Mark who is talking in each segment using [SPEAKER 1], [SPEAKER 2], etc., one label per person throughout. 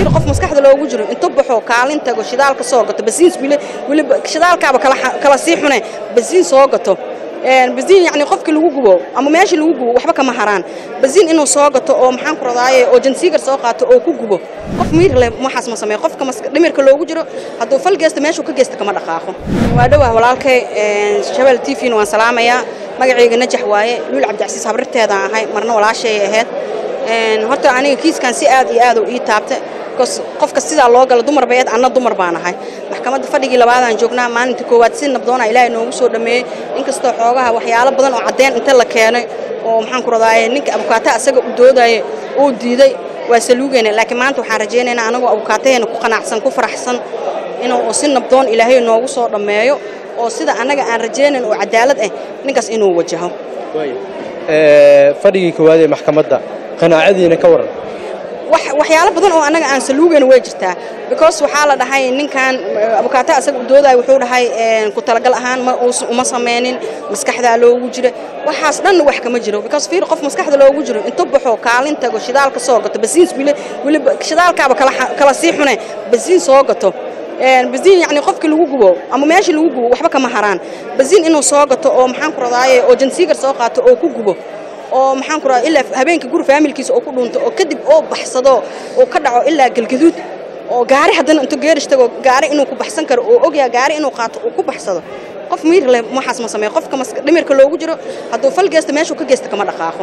[SPEAKER 1] qof maskaxda loogu jiro inta baxo kaalin tago shidaalka soo gato basiin weliba shidaalkaaba kala sii xune basiin soo gato basiin yani qofkii lagu gubo ama meeshii lagu gubo waxba kama haraan basiin inuu soo gato oo maxaan ku radaaye oo jansiigar soo qaato oo ku gubo qof miir leh waxaas ma sameeyo qofka dhimirka loogu jiro hadduu fal geesta meeshuu ka geesta kama dhaqaaqo waa dhowah walaalkay shabel t v-na waan salaamayaa magacayga najax waaye luul cabdicasiis habrirteedaan ahay marna walaashay ahayd horta aniga kiiskan si aad iyo aad u ii taabta qofka sidaa loo gala dumar bayeed anna dumar baan ahay maxkamadda fadhigii labaadaan joognaa maalinta koowaad si nabdoona ilaahay noogu soo dhammeeyey inkastoo xoogaha waxyaalo badan oo caddeen inta la keenay oo maxaan ku radaaye ninka abukaata asaga u doodaya uu diiday waa saluugeyna laakiin maanta waxaan rajaynaynaa anagoo abukaataheena ku qanacsan ku faraxsan inuu si nabdoon ilaahay noogu soo dhammeeyo oo sida annaga aan rajaynayn oo cadaalad ah ninkaas inuu wajaho
[SPEAKER 2] fadhigii koowaad ee maxkamadda qanaacadiina ka waran
[SPEAKER 1] waxyaalo badan oo annaga aan saluugayna way jirtaa because waxaa la dhahay ninkan abukaata asaga u doodaya wuxuu dhahay ku talagal ahaan ma uma sameynin maskaxdaa loogu jira waxaas dhanna wax kama jiro because fiir qof maskaxda loogu jiro inta baxo kaalin tago shidaalka soo gato basiin weliba shidaalkaaba kala sii xune basiin soo gato basiin yani qofkii lagu gubo ama meeshii lagu gubo waxba kama haraan basiin inuu soo gato oo maxaan ku radaaye oo jansiigar soo qaato oo ku gubo oo maxaan ku radaa ilaa habeenka guri faamilkiisa oo ku dhunto oo kadib oo baxsado oo ka dhaco ilaa galgaduud oo gaari haddana intuu geerish tago gaari inuu ku baxsan karo oo ogyaa gaari inuu qaato uu ku baxsado qof miir leh waxaas ma sameeyo qofka dhimirka loogu jiro hadduu fal geesta meeshuu ka geesta kama dhaqaaqo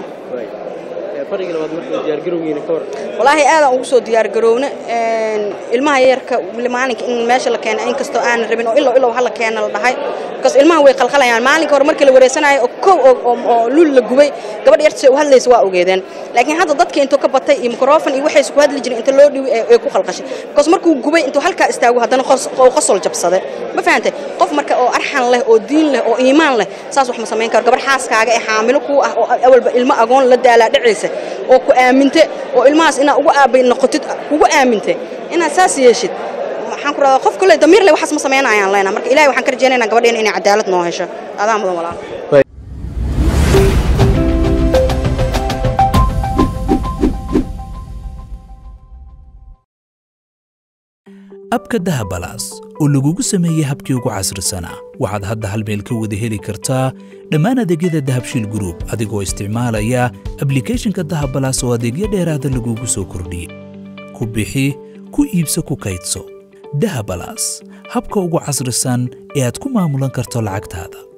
[SPEAKER 1] walaahi aadaan ugu soo diyaargarowna ilmaha yarka maalinka in meesha la keena inkastoo aanan rabin oo ilow ilow hala keena la dhahay because ilmaha way qalqalayaan maalinka hore markii la wareysanayo oo kow oo luul la gubay gabadh yarta u hadlaysa waa ogeedeen laakiin hadda dadkii intuu ka batay iyo mikrofon iyo waxaysu ku hadli jiray inta loo dhiwi ee ku qalqashay because markuu gubay intuu halkaa istaago haddana qosol jabsaday ma fahantay qof marka oo arxan leh oo diin leh oo iimaan leh saas wax ma samayn karo gabarh xaaskaaga ee xaamilo kuu ah oo awalba ilmo agoon la daalaa dhacaysa oo ku aaminte oo ilmahaas inaa ugu aabay noqotid kugu aaminte inaad saas yeeshid waxaan ku radaa qof kale damiir leh waxaas ma samaynayaan leenaa marka ilahay waxaan ka rajaynaynaa gabadheena inay cadaalad noo hesho adaa mudan walaal
[SPEAKER 3] abka dahabalaas oo lagugu sameeyey habkii ugu casrisanaa waxaad hadda hal meel ka wada heli kartaa dhammaan adeegyada dahabshiil gruub adigoo isticmaalaya ablikhethonka dahabalaas oo adeegyo dheeraada lagugu soo kordhiyey ku bixi ku iibso ku kaydso dahabalaas habka ugu casrisan ee aad ku maamulan karto lacagtaada